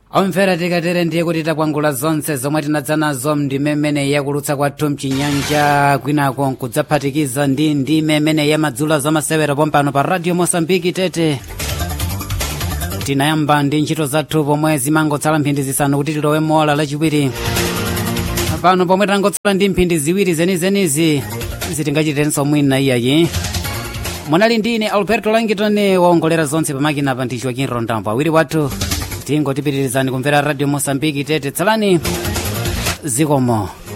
omvera tikatere ndiye kuti takwangula zonse zomwe tinadza nazo ndime imene yakulutsa kwathu mchinyanja kwinako nkudzaphatikiza ndi ndime imene yamadzulo zamasewera pompano pa radio mosambiki tete tinayamba ndi ntchito zathu pomwe zimangotsala mphindi zisanu kuti tilowe mola lachiwiri pano pomwe tangotsala ndi mphindi ziwiri zenizenizi zitingachitenso mwina iyayi munali ndine alberto langton waongolera zonse pamakina pa ndi joaquin rondambo awiri wathu tingotipitirizani kumvera radio mosambiki tete tsalani zikomo